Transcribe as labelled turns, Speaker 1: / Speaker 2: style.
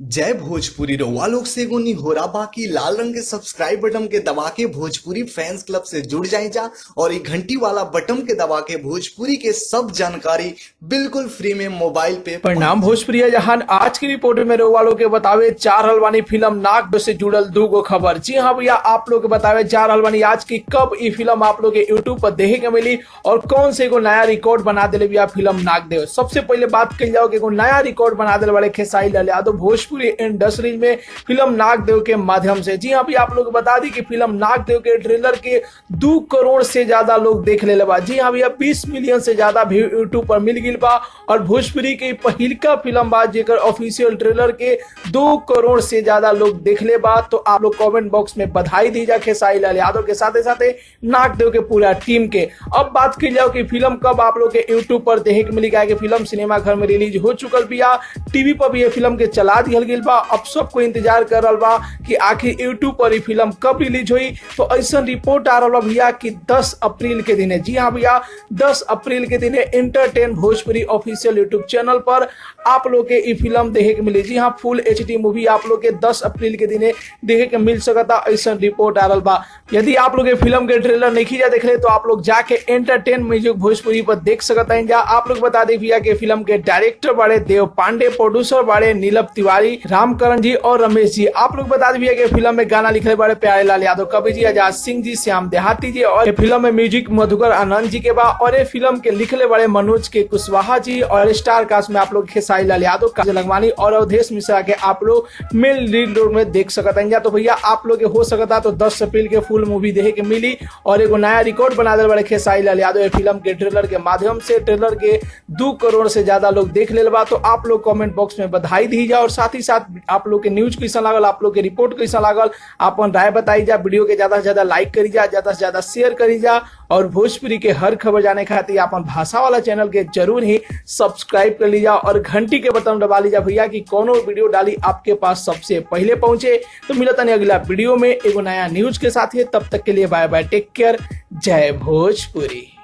Speaker 1: जय भोजपुरी रउआ लोग से एगो निहोरा बाकी लाल रंग के सब्सक्राइब बटन के दबा के भोजपुरी फैंस क्लब से जुड़ जाए जा और ये घंटी वाला बटन के दबा के भोजपुरी के सब जानकारी बिल्कुल फ्री में मोबाइल पे
Speaker 2: परिणाम भोजपुरी जहान आज की रिपोर्ट में रउआ लोग के बतावे चार हलवानी फिल्म नाग से जुड़ल दू गो खबर जी हाँ भैया आप लोग के बतावे चार हलवानी आज की कब ई फिल्म आप लोग के यूट्यूब पर देखे के मिली और कौन से एगो नया रिकॉर्ड बना दिले भैया फिल्म नाग देव सबसे पहले बात कही जाओ कि एगो नया रिकॉर्ड बना दिले वाले खेसाई लाल यादव भोजपुरी इंडस्ट्रीज में फिल्म नाग देव के माध्यम से जी हाँ भी आप लोग बता दी कि फिल्म नाग देव के ट्रेलर के दो करोड़ से ज्यादा लोग देख ले बा जी हाँ भैया बीस मिलियन से ज्यादा व्यू यूट्यूब पर मिल गई बा और भोजपुरी के पहिलका फिल्म बा जेकर ऑफिशियल ट्रेलर के दो करोड़ से ज्यादा लोग देख ले बा तो आप लोग कमेंट बॉक्स में बधाई दी जा खेसाई लाल यादव के साथ साथ नाग देव के पूरा टीम के अब बात की जाओ कि फिल्म कब आप लोग के यूट्यूब पर देखे के मिली कि फिल्म सिनेमा घर में रिलीज हो चुकल बिया टीवी पर भी ये फिल्म के चला दिहल गई बा अब सबको इंतजार कर रहा बा कि आखिर यूट्यूब पर ये फिल्म कब रिलीज हुई तो ऐसा रिपोर्ट आ रहा बा भैया कि 10 अप्रैल के दिन जी हाँ भैया 10 अप्रैल के दिन entertain Bhojpuri official YouTube channel पर आप लोग के ये फिल्म देखे के मिली जी हाँ फुल एच मूवी आप लोग के 10 अप्रैल के दिन देखे के मिल सकता ऐसा रिपोर्ट आ रहा बा यदि आप लोग ये फिल्म के ट्रेलर नहीं खींचा देख ले तो आप लोग जाके एंटरटेन म्यूजिक भोजपुरी पर देख सकता है जा आप लोग बता दें भैया कि फिल्म के डायरेक्टर बड़े देव पांडे प्रोड्यूसर बड़े नीलभ तिवारी रामकरण जी और रमेश जी आप लोग बता दें भैया कि फिल्म में गाना लिखे बड़े प्यारे लाल यादव कवि जी आजाद सिंह जी श्याम देहाती जी और ये फिल्म में म्यूजिक मधुकर आनंद जी के बा और ये फिल्म के लिखले बड़े मनोज के कुशवाहा जी और स्टार कास्ट में आप लोग खेसाई लाल यादव काजल लंगवानी और अवधेश मिश्रा के आप लोग मेल लीड रोल में देख सकता है तो भैया आप लोग के हो सकता तो दस अप्रैल के फुल मूवी देखे के मिली और एगो नया रिकॉर्ड बना दे बड़े खेसाई लाल यादव ये फिल्म के ट्रेलर के माध्यम से ट्रेलर के दो करोड़ से ज्यादा लोग देख ले बा तो आप लोग कमेंट बॉक्स में बधाई दी जा और साथ ही साथ आप लोग के न्यूज कैसा लागल आप लोग के रिपोर्ट कैसा लागल अपन राय बताई जा वीडियो के ज्यादा से ज्यादा लाइक करी जा ज्यादा से ज्यादा शेयर करी जा और भोजपुरी के हर खबर जाने खातिर अपन भाषा वाला चैनल के जरूर ही सब्सक्राइब कर लीजा और घंटी के बटन दबा लीजा भैया कि कोनो वीडियो डाली आपके पास सबसे पहले पहुंचे तो मिलता नहीं अगला वीडियो में एगो नया न्यूज के साथ ही तब तक के लिए बाय बाय टेक केयर जय भोजपुरी